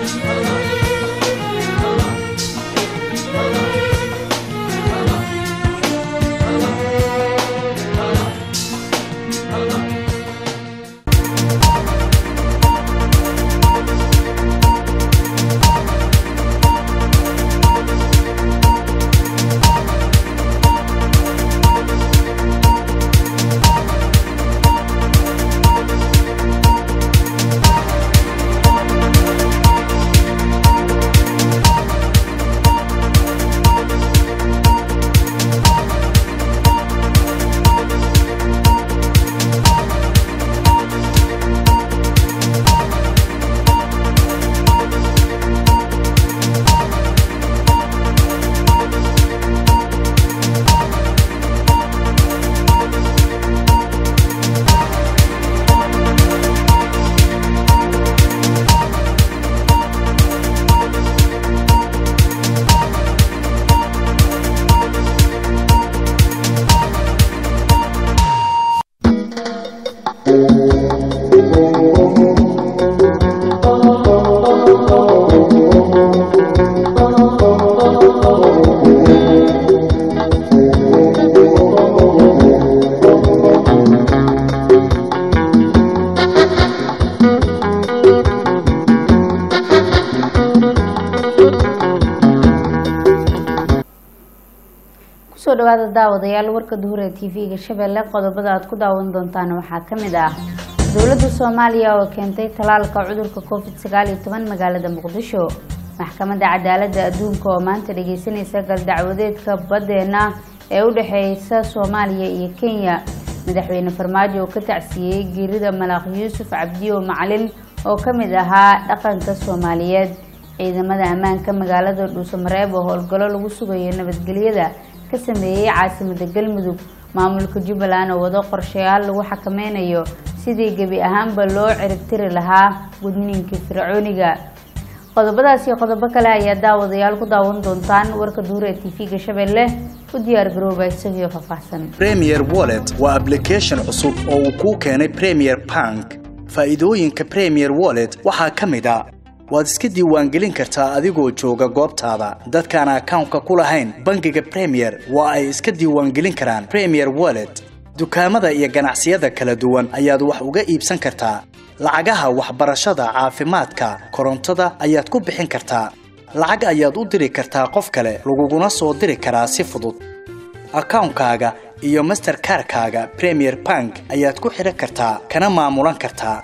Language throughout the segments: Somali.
kusoo dhawaada daawadayaal warka duhura t v-ga shabeelle qodobada aad ku daawan doontaan waxaa ka mid ah dowladda soomaaliya oo keentay talaalka cudurka covid sagaal iyo toban magaalada muqdisho maxkamadda cadaaladda adduunka oo maanta dhageysanaysa galdacwadeedka baddeena ee u dhexeysa soomaaliya iyo kenya madaxweyne farmaajo oo ka tacsiiyey geerida malaaq yuusuf cabdiyo macalin oo ka mid ahaa dhaqanka soomaaliyeed ciidamada ammaanka magaalada dhuusamareeb oo howlgallo lagu sugayo nabadgelyada ka sameeyey caasimada galmudug maamulka jubbaland oo wado qorshayaal lagu xakameynayo sidii gebi ahaanba loo ciribtiri lahaa gudniinkii fircooniga qodobadaas iyo qodobo kale ayaa daawadayaal ku daawan doontaan warka duure t v-ga shabeelle u diyaar garooba isagio faahfaahsan premier wallet waa application cusub oo uu kuu keenay premier bank faa'iidooyinka premier wallet waxaa ka mid a waad iska diiwaangelin kartaa adigoo jooga goobtaada dadkaan akawnka ku lahayn bangiga premier waa ay iska diiwaangelin karaan premier wallet dukaamada iyo ganacsiyada kala duwan ayaad wax uga iibsan kartaa lacagaha waxbarashada caafimaadka korontada ayaad ku bixin kartaa lacag ayaad u diri kartaa qof kale laguguna soo diri karaa si fudud akawnkaaga iyo masterkarkaaga premier bank ayaad ku xidhan kartaa kana maamulan kartaa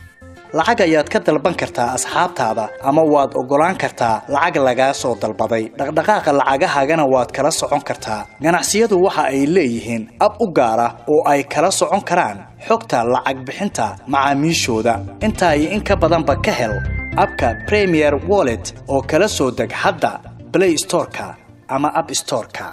lacag ayaad ka dalban kartaa asxaabtaada ama waad oggolaan kartaa lacag lagaa soo dalbaday dhaqdhaqaaqa lacagahaagana waad kala socon kartaa ganacsiyadu waxa ay leeyihiin ab u gaar ah oo ay kala socon karaan xogta lacag bixinta macaamiishooda intaa iyo in ka badanba ka hel abka premier wallet oo kala soo deg hadda blay storeka ama ab storeka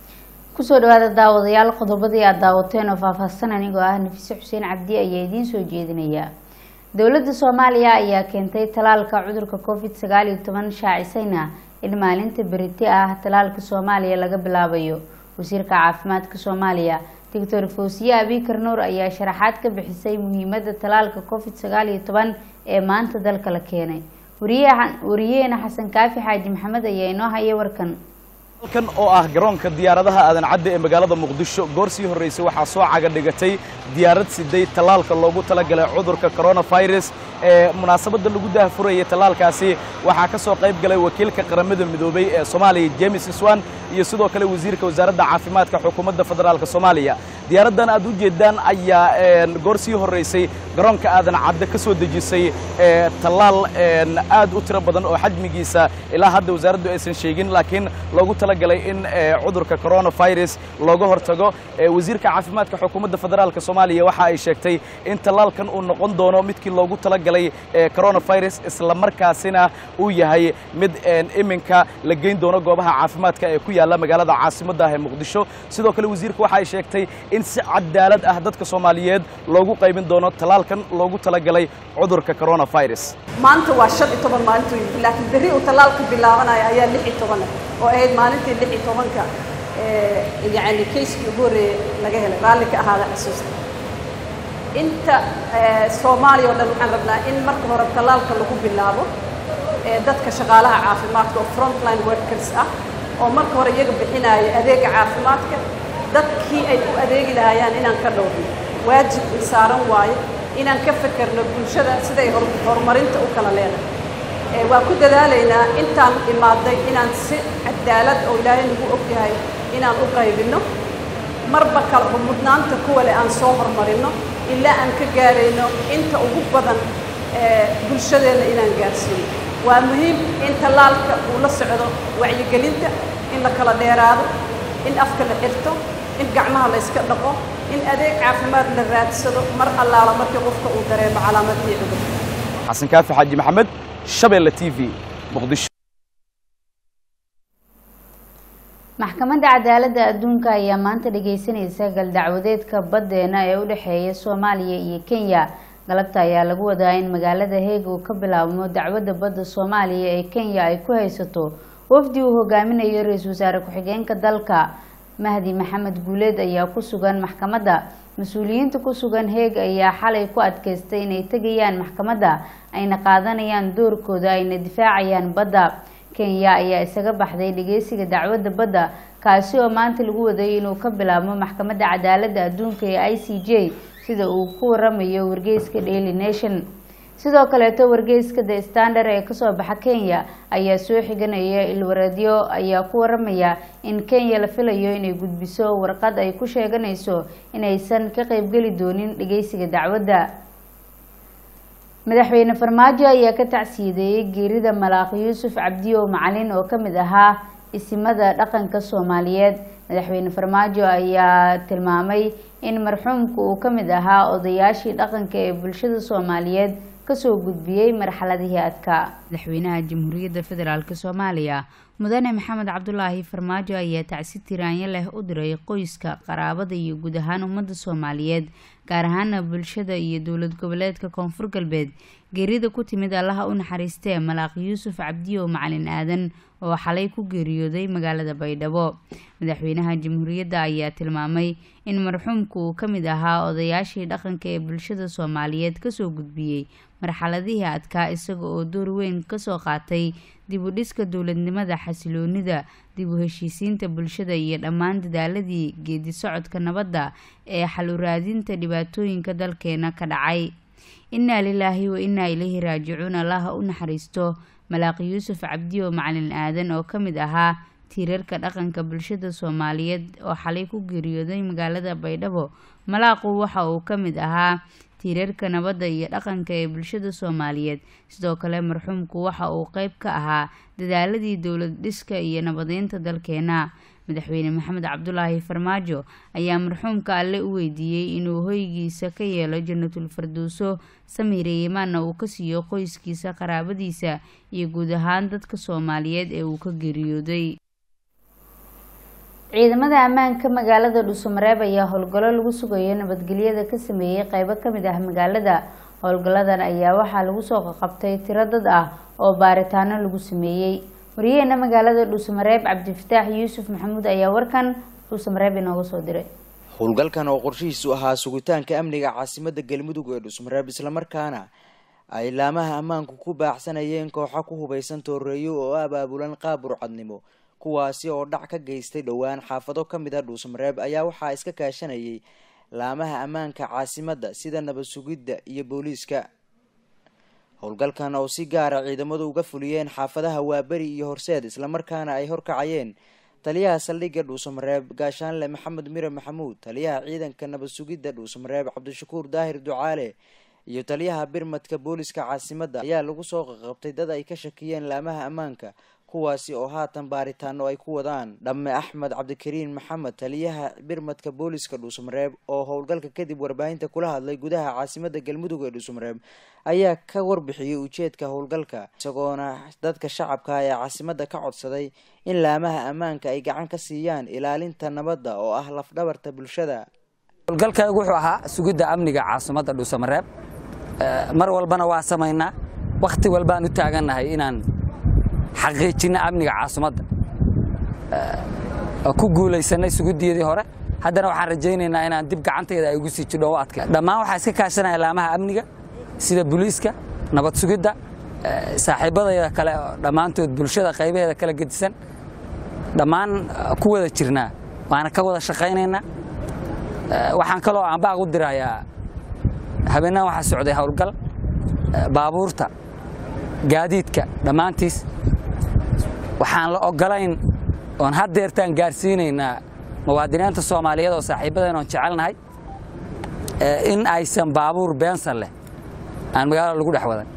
kusoo dhawaada daawadayaal qodobadii aad daawateen oo faahfaahsan anigoo ah nafiise xuseen cabdi ayaa idiin soo jeedinaya dowladda soomaaliya ayaa keentay talaalka cudurka covid sagaal iyo toban shaacisayna in maalinta beriti ah talaalka soomaaliya laga bilaabayo wasiirka caafimaadka soomaaliya doctor fawsiye abikar nuur ayaa sharaxaad ka bixisay muhiimada talaalka covid sagaal iyo toban ee maanta dalka la keenay wariyaheena xasan kaafi xaaji maxamed ayaa inoo haya warkan halkan oo ah garoonka diyaaradaha aadan cadde ee magaalada muqdisho goor sii horraysay waxaa soo caga dhigatay diyaarad siday tallaalka loogu talagalay cudurka coronavirus ee munaasabadda lagu daahfurayay tallaalkaasi waxaa ka soo qayb galay wakiilka qaramada midoobay ee soomaaliya james iswan iyo sidoo kale wasiirka wasaaradda caafimaadka xukuumadda federaalk soomaaliya diyaaraddan aad u jeedaan ayaa goor sii horraysay garoonka aadan cadde ka soo dejisay tallaal aad u tiro badan oo xajmigiisa ilaa hadda wasaaraddu aysan sheegin laakiin loogu talagalay in cudurka coronavirus looga hortago wasiirka caafimaadka xukuumadda federaalk soomaaliya waxa ay sheegtay in tallaalkan uu noqon doono midkii loogu talagalay coronavirus isla markaasina uu yahay mid iminka la geyn doono goobaha caafimaadka ee ku yaalla magaalada caasimadda ah ee muqdisho sidoo kale wasiirka waxa ay sheegtay in si cadaalad ah dadka soomaaliyeed loogu qaybin doono tallaalkan loogu talagalay cudurka coronavirus maanta waa shan iyo toban maalintu yimid laakiin berri uu tallaalka bilaabanaya ayaa lix iyo toban oo ahayd maalintii lix iyo tobanka yacni kayskii ugu horreeyey laga helay raalli ka ahaada xasuusta inta soomaaliya oo dhan waxaan rabnaa in marka hore tallaalka lagu bilaabo ee dadka shaqaalaha caafimaadka oo frontline workers ah oo marka hore iyaga bixinaayo adeega caafimaadka dadkii ay u adeegi lahaayaan inaan ka dhowrno waajib i saaran waayo inaan ka fekerno bulshada siday horumarinta u kala leedahay waa ku dadaalaynaa intaan imaaday inaan si cadaalad oo ilaahay nagu og yahay inaan u qaybinno marba kala mudnaanta kuwa le aan soo horumarino ilaa aan ka gaarayno inta ugu badan bulshadeenna inaan gaarsiino waa muhiim in tallaalka uu la socdo wacyigelinta in la kala dheeraado in afka la xirto in gacmaha la yska dhaqo in adeeg caafimaad la raadsado mar allaala markii qofka uu dareemo calaamadii cudur xasan kaafi xaaji maxamed shabeelle t v muqdisho maxkamadda cadaaladda adduunka ayaa maanta dhageysanaysa galdacwadeedka baddeena ee u dhexeeya soomaaliya iyo kenya galabta ayaa lagu wadaa in magaalada heeg uu ka bilaabmo dacwadda badda soomaaliya ee kenya ay ku haysato wafdi uu hogaaminayo ra-iisul wasaare ku-xigeenka dalka mahdi maxamed guuleed ayaa ku sugan maxkamadda mas-uuliyiinta ku sugan heeg ayaa xalay ku adkeystay inay tegayaan maxkamadda ayna qaadanayaan doorkooda ayna difaacayaan badda kenya ayaa isaga baxday dhageysiga dacwadda badda kaasi oo maanta lagu waday inuu ka bilaabmo maxkamadda cadaaladda adduunka ee i c j sida uu ku waramayo wargeyska daily nation sidoo kaleeto wargeyska the standard ee kasoo baxa kenya ayaa soo xiganaya ilwareedyo ayaa ku waramaya in kenya la filayo inay gudbiso warqad ay ku sheeganayso inaysan ka qeybgeli doonin dhageysiga dacwadda madaxweyne farmaajo ayaa ka tacsiideeyey geerida malaaq yuusuf cabdiyow macalin oo kamid ahaa isimada dhaqanka soomaaliyeed madaxweyne farmaajo ayaa tilmaamay in marxuumka uu kamid ahaa odayaashii dhaqanka ee bulshada soomaaliyeed kasoo gudbiyey marxaladihii adka madaxweynaha jamhuuriyadda federaalk soomaaliya mudane maxamed cabdulaahi farmaajo ayaa tacsi tiraanyo leh u diray qoyska qaraabada iyo guud ahaan ummadda soomaaliyeed gaar ahaana bulshada iyo dowlad goboleedka koonfur galbeed geerida ku timid allaha u naxariistee malaaq yuusuf cabdiyow macalin aadan oo xalay ku geeriyooday magaalada baydhabo madaxweynaha jamhuuriyadda ayaa tilmaamay in marxuumku uu ka mid ahaa odayaashii dhaqanka ee bulshada soomaaliyeed kasoo gudbiyey marxaladihii adkaa isaga oo door weyn kasoo qaatay dib u dhiska dowladnimada xasiloonida dib u heshiisiinta bulshada iyo dhammaan dadaaladii geedi socodka nabadda ee xal u raadinta dhibaatooyinka dalkeena ka dhacay innaa lilaahi wa innaa ilayhi raajicuun allaha u naxariisto malaaq yuusuf cabdiyo macalin aadan oo ka mid ahaa tiirarka dhaqanka bulshada soomaaliyeed oo xalay ku geeriyooday magaalada baydhabo malaaqu waxa uu ka mid ahaa tiirarka nabadda iyo dhaqanka ee bulshada soomaaliyeed sidoo kale marxuumku waxa uu qeyb ka ahaa dadaaladii dowlad dhiska iyo nabadeynta dalkeena madaxweyne maxamed cabdulaahi farmaajo ayaa marxuumka alle u weydiiyey inuu hoygiisa ka yeelo jannatul farduuso samiire yimaanna uu ka siiyo qoyskiisa qaraabadiisa iyo guud ahaan dadka soomaaliyeed ee uu ka geeriyooday ciidamada ammaanka magaalada dhuusamareeb ayaa howlgallo lagu sugayo nabadgelyada ka sameeyey qeybo kamid ah magaalada howlgalladan ayaa waxaa lagu soo qaqabtay tiro dad ah oo baaritaano lagu sameeyey wariyaheena magaalada dhuusamareeb cabdifataax yuusuf maxamuud ayaa warkan dhuusamareeb inooga soo diray howlgalkan oo qorshihiisu ahaa sugitaanka amniga caasimada galmudug ee dhuusmareeb islamarkaana ay laamaha ammaanku ku baaxsanayeen kooxa ku hubaysan tooreeyo oo abaabulan qaab burcadnimo kuwaasi oo dhac ka geystay dhowaan xaafado ka mid a dhuusmareeb ayaa waxaa iska kaashanayay laamaha ammaanka caasimadda sida nabad sugidda iyo booliiska howlgalkan oo si gaara ciidamadu uga fuliyeen xaafadaha waaberi iyo horseed islamarkaana ay horkacayeen taliyaha saldhigga dhuusamareeb gaashaanle maxamed mire maxamuud taliyaha ciidanka nabad sugidda dhuusamareeb cabdishakuur daahir ducaale iyo taliyaha birmadka booliska caasimadda ayaa lagu soo qaqabtay dad ay ka shakiyeen laamaha ammaanka kuwaasi oo haatan baaritaano ay ku wadaan dhamme axmed cabdikariin maxamed taliyaha birmadka booliska dhuusamareeb oo howlgalka kadib warbaahinta kula hadlay gudaha caasimada galmudug ee dhuusamareeb ayaa ka warbixiyey ujeedka howlgalka isagoona dadka shacabka ee caasimada ka codsaday in laamaha ammaanka ay gacan ka siiyaan ilaalinta nabadda oo ah lafdhabarta bulshada howlgalkaygu wuxuu ahaa sugidda amniga caasimadda dhuusamareeb mar walbana waa samaynaa wakhti walbaan u taagannahay inaan xaqiijinna amniga caasimadda ku guulaysanay sugiddiyadii hore haddana waxaan rajaynaynaa inaan dib gacantayda ay ugu sii jidho u adkay dhammaan waxaa iska kaashanaya laamaha amniga sida booliiska nabad sugidda eh, saaxiibadayda kale oo dhammaantood bulshada qaybaheeda kala gedisan dhammaan eh, ku wada jirnaa waana ka wada shaqaynaynaa Eh, waxaan kaloo aanbaaq u dirayaa habeenahan waxaa socday howlgal eh, baabuurta gaadiidka dhammaantiis waxaan la ogolayn oon haddeertaan gaarsiinaynaa muwaadiniinta soomaaliyeed oo saaxiibadeen oon jecelnahay eh, in aysan baabuur beensan leh aan magaalada lagu dhex wadan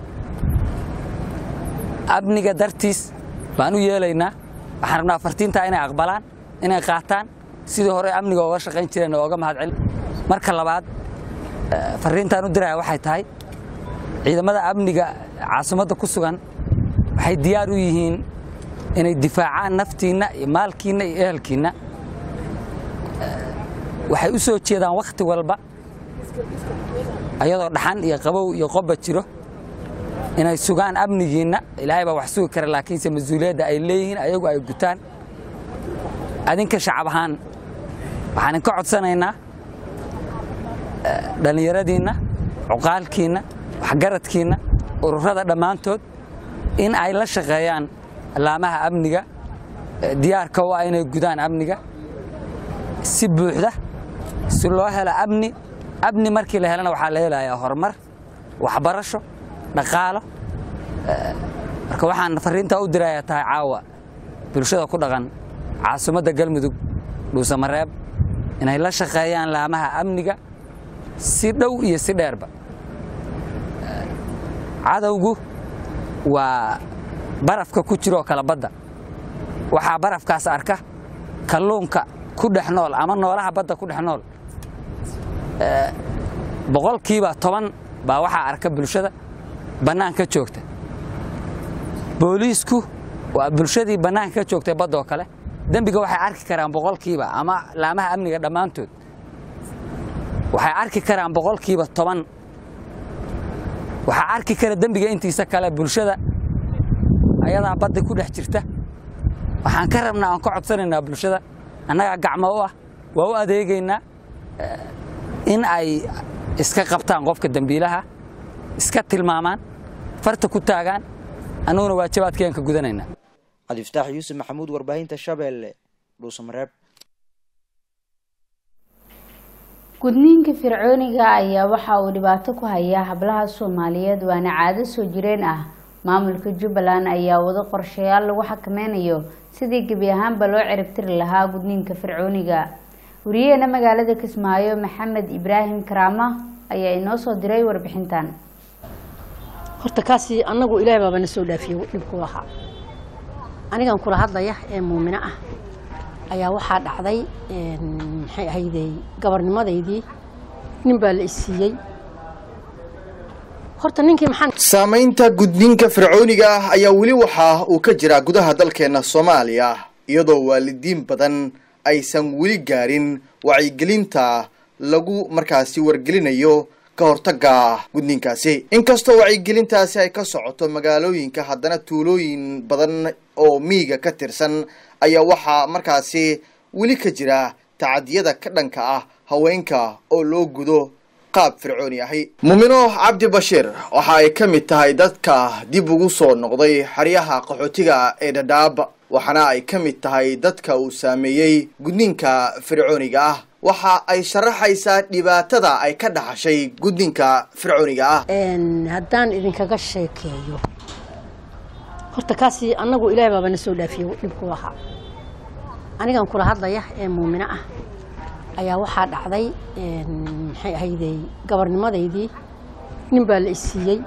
amniga dartiis baan u yeelaynaa waxaan rabnaa fartiintaa inay aqbalaan inay qaataan sidii hore amniga ooga shaqayn jireen oo oga mahadcelin marka labaad eh, fariintaan u diraya waxay tahay ciidamada amniga caasimadda ku sugan waxay diyaar u yihiin inay difaacaan naftiinna iyo maalkiinna iyo ehelkiinna Eh, waxay u soo jeedaan wakhti walba ayadoo dhaxan iyo qabow iyo qobba jiro inay sugaan amnigiinna ilaahay baa wax sugi kara laakiinse mas-uuliyadda ay leeyihiin ayagu ay gutaan adinka shacab ahaan waxaan idinka codsanaynaa eh, dhallinyaradiinna cuqaalkiinna waxgaradkiinna ururada dhammaantood in ay la shaqeeyaan allaamaha amniga eh, diyaarka u ah inay gudaan amniga si buuxda si loo helo amni amni markii la helana waxaa la helayaa horumar waxbarasho dhaqaalo Eh, marka waxaan fariintaa u dirayaa tahay caawa bulshada ku dhaqan caasimadda galmudug dhuusamareeb inay la shaqeeyaan laamaha amniga si dhow iyo si dheerba Eh, cadowgu waa barafka ku jiroo kala badda waxaa barafkaas arka kalluunka ku dhex nool ama noolaha badda ku dhex nool Eh, boqolkiiba toban baa waxaa arka bulshada bannaanka joogta booliisku waa bulshadii bannaanka ka joogtay badda oo kale dembiga waxay arki karaan boqolkiiba ama laamaha amniga dhammaantood waxay arki karaan boqolkiiba toban waxaa arki kara dembiga intiisa kale bulshada ayadaa badda ku dhex jirta waxaan ka rabnaa aan ka codsanaynaa bulshada annagaa gacmo u ah waa u adeegaynaa eh, in ay iska qabtaan qofka dembiilaha iska tilmaamaan farta ku taagaan annaguna waajibaadkeen ka gudanaynaa cabdifataax yuusuf maxamuud warbaahinta shabeelle dhuusamareeb gudniinka fircooniga ayaa waxa uu dhibaato ku hayaa hablaha soomaaliyeed waana caado soo jireen ah maamulka jubbaland ayaa wado qorshayaal lagu xakameynayo sidii gebi ahaanba loo ciribtiri lahaa gudniinka fircooniga wariyaheena magaalada kismaayo maxamed ibraahim karaama ayaa inoo soo diray warbixintan horta kaasi annagu ilaahay baaba na soo dhaafiyey dhibku lahaa anigan kula hadlaya ee muumino ah ayaa waxaa dhacday een, maxay ahaydey gabarnimadaydii nin baa la isiiyey horta ninkii maxaan saamaynta gudniinka fircooniga ah ayaa weli waxa uu ka jiraa gudaha dalkeena soomaaliya iyadoo waalidiin badan aysan weli gaarin wacyigelinta lagu markaasi wargelinayo ka hortaga gudniinkaasi inkastoo wacyigelintaasi ay ka socoto magaalooyinka haddana tuulooyin badan oo miyiga ka tirsan ayaa waxaa markaasi weli ka jira tacadiyada ka dhanka ah haweenka oo loo gudo qaab fircooni ahi mumino cabdi bashiir waxa ay ka mid tahay dadka dib ugu soo noqday xeryaha qaxootiga ee dhadhaab waxaana ay ka mid tahay dadka uu saameeyey gudniinka fircooniga ah waxa ay sharaxaysaa dhibaatada ay ka dhaxashay gudniinka fircooniga ah een, haddaan idinkaga sheekeeyo horta kaasi annagu ilaahay baaba na soo dhaafiyey dhibku lahaa anigan kula hadlaya ee muumino ah ayaa waxaa dhacday een, maxay ahaydey gabarnimadaydii nin baa la isiiyey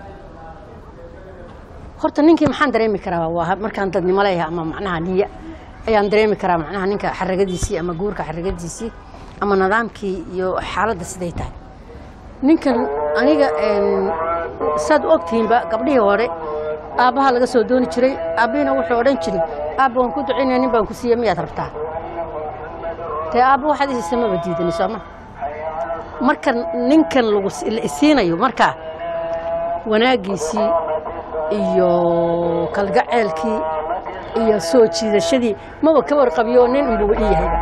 horta ninkii maxaan dareemi karaa waa markaan dadnimo leeyahay ama macnaha niya ayaan dareemi karaa macnaha ninka xaragadiisii ama guurka xaragadiisii ama nidaamkii iyo xaaladda siday tahay ninkan aniga een, saad u ogtihiinba gabdhihii hore aabbaha laga soo dooni jiray aabbihina wuxuu odhan jiray aabba waan ku ducaynaya nin baan ku siiya miyaad rabtaa dee aabba waxaad isiisa maba diidani sooma marka ninkan lagu si- la isiinayo markaa wanaaggiisii iyo kalgaceelkii iyo soo jiidashadii maba ka warqabiyo nin unbuu ii yahayba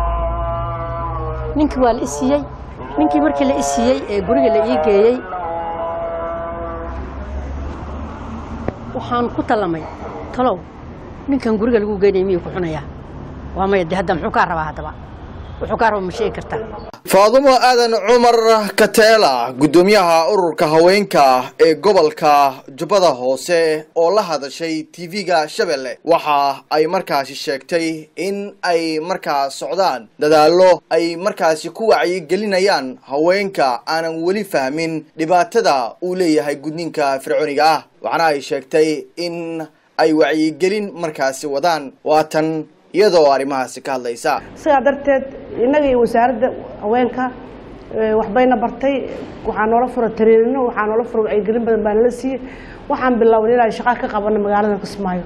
ninkii waa la isiiyey ninkii markii la isiiyey ee guriga la ii geeyey waxaan ku tallamay talow ninkan guriga lagu geynaya miyuu ku xunayaa waa maya de hadda muxuu kaa rabaa haddaba wuxuu kaa raba ma sheegi kartaa faadumo aadan cumar kateela guddoomiyaha ururka haweenka ee gobolka jubbada hoose oo la hadashay tv-ga shabeelle waxa ay markaasi sheegtay in ay markaas socdaan dadaallo ay markaasi ku wacyigelinayaan haweenka aanan weli fahmin dhibaatada uu leeyahay gudniinka fircooniga ah waxaana ay sheegtay in ay wacyigelin markaasi wadaan waatan iyadoo arrimahaasi ka hadlaysa sidaa darteed innaga iyo wasaaradda haweenka waxbayna bartay waxaa noola fura tariirino waxaa noola fura wacyigelin badan baa nala siiyey waxaan bilownay inaan shaqa ka qabano magaalada kismaayo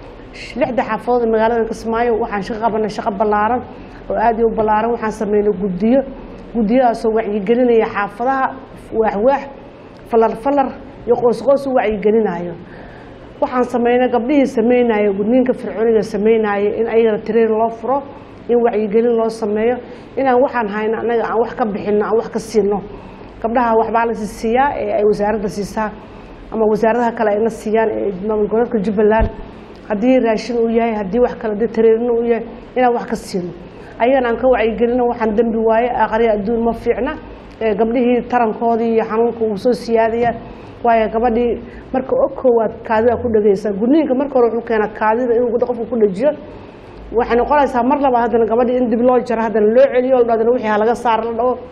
lixda xaafadood ee magaalada kismaayo waxaan shaqa qabanay shaqo ballaaran oo aad iyo u ballaaran waxaan sameynay guddiyo guddiyadaasoo wacyigelinaya xaafadaha waaxwaax falar falar iyo qoosqoos u wacyigelinayo waxaan sameynay gabdhihii sameynaya gudniinka fircooniga sameynaya in ayagana tariir loo furo in wacyigelin loo sameeyo inaan waxaan hayno annaga aan wax ka bixino aan wax ka siino gabdhaha waxbaa la siiyaa ee ay wasaaradda siisaa ama wasaaradaha kale ayna siiyaan ee maamul goboleedka jubbaland haddii raashin uu yahay haddii wax kale haddii tariirino uu yahay inaan wax ka siino ayagana aan ka wacyigelino waxaan dembi waaye aqriya adduun ma fiicna gabdhihii tarankoodii iyo xanuunka uu soo siyaadaya waayo gabadhii marka o koowaad kaadida ku dhegeysaa gudniinka marka hore wuxuu keenaa kaadida inuu qofka ku dhajiyo waxay noqonaysaa mar labaad haddana gabadhii in dib loo jaro haddana loo celiyo la dhadana wixii halaga saar la dhaho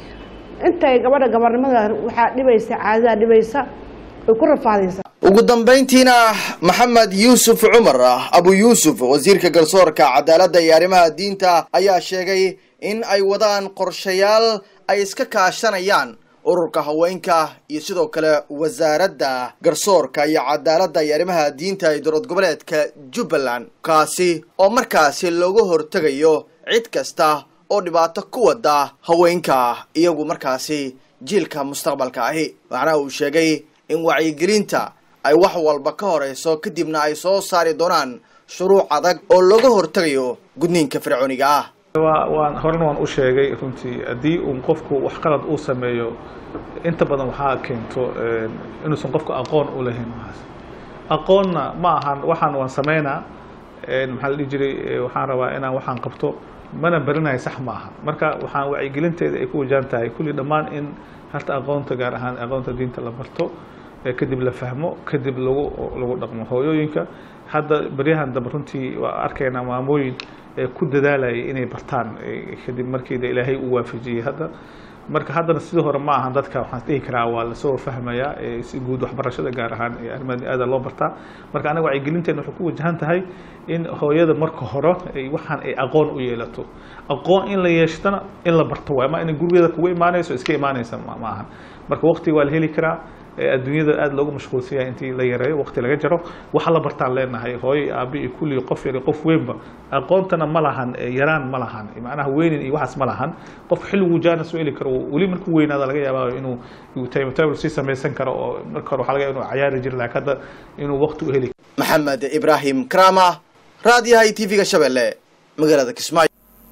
intay gabadha gabarnimada waxaa dhibaysa caadidaa dhibaysa way ku rafaadaysaa ugu dambayntiina maxamed yuusuf cumar abu yuusuf wasiirka garsoorka cadaaladda iyo arrimaha diinta ayaa sheegay in ay wadaan qorshayaal ay iska kaashanayaan ururka haweenka iyo sidoo kale wasaaradda garsoorka iyo cadaaladda iyo arrimaha diinta ee dowlad goboleedka jubbaland kaasi oo markaasi looga hortegayo cid kasta oo dhibaato ku wada haweenka iyagu markaasi jiilka mustaqbalka ahi waxaana uu sheegay in wacyigelinta ay wax walba ka horeyso kadibna ay soo saari doonaan shuruuc adag oo looga hortegayo gudniinka fircooniga ah waan horena waan u sheegay runtii haddii uun qofku wax qalad uu sameeyo inta badan waxaa keento inuusan qofku aqoon u lahayn waxaas aqoonna ma ahan waxaan waan sameynaa maxaa la dhihi jiray waxaan rabaa inaan waxaan qabto mana berinayo sax ma aha marka waxaan wacyigelinteeda ay ku wajahan tahay kulli dhammaan in harta aqoonta gaar ahaan aqoonta diinta la barto kadib la fahmo kadib lagu lagu dhaqmo hooyooyinka hadda beryahan dambe runtii waa arkaynaa maamooyin ku dadaalayay inay bartaan kadib markiida ilaahay uu waafajiyey hadda marka haddana sidii hore ma ahan dadka waxaan dhihi karaa waa lasoo fahmayaa si guud waxbarashada gaar ahaan arrimaha aada loo bartaa marka anaga wacyigelinteena waxay ku wajahan tahay in hooyada marka hore ay waxaan ay aqoon u yeelato aqoon in la yeeshtana in la barto waay ma inay gurigeeda kuga imaanayso iska imaanaysa ma ahan marka waqtiga waa la heli karaa adduunyada aada loogu mashquulsan yahay intii la yareeyo waqti laga jaro waxa la bartaan leenahay hooyo aabi iyo kulli qof yar qof weynba aqoontana ma lahan yaraan ma lahan macnaha weynin iyo waxaas ma lahan qof xilliguu jaana soo heli karo weli markuu weynaada laga yaabaa inuu timetable sii samaysan karo oo marka hore waxaa laga yaaba inuu cayaari jiro laakiin hadda inuu waqti u heli maxamed ibraahim krama raadiyaha tv-ga shabeelle magaalada kismaayo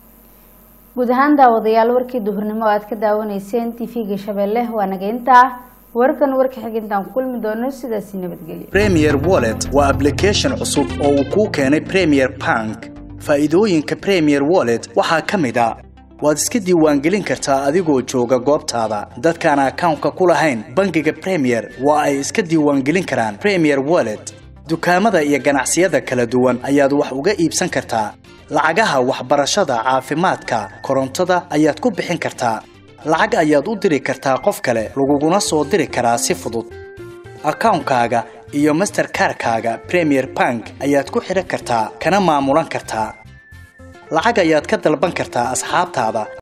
guud ahaan daawadayaal warkii duhurnimo aad ka daawanayseen tv-ga shabeelle waa nageynta warkan warka xigintaan ku kulmi doono sidaasi nabadgelyo premier wallet waa application cusub oo uu kuu keenay premier bank faa'iidooyinka premier wallet waxaa ka mid a waad iska diiwaangelin kartaa adigoo jooga goobtaada dadkaan akawnka ku lahayn bangiga premier waa ay iska diiwaangelin karaan premier wallet dukaamada iyo ganacsiyada kala duwan ayaad wax uga iibsan kartaa lacagaha waxbarashada caafimaadka korontada ayaad ku bixin kartaa lacag ayaad u diri kartaa qof kale laguguna soo diri karaa si fudud akawnkaaga iyo masterkarkaaga premier bank ayaad ku xidhan kartaa kana maamulan kartaa lacag ayaad ka dalban kartaa asxaabtaada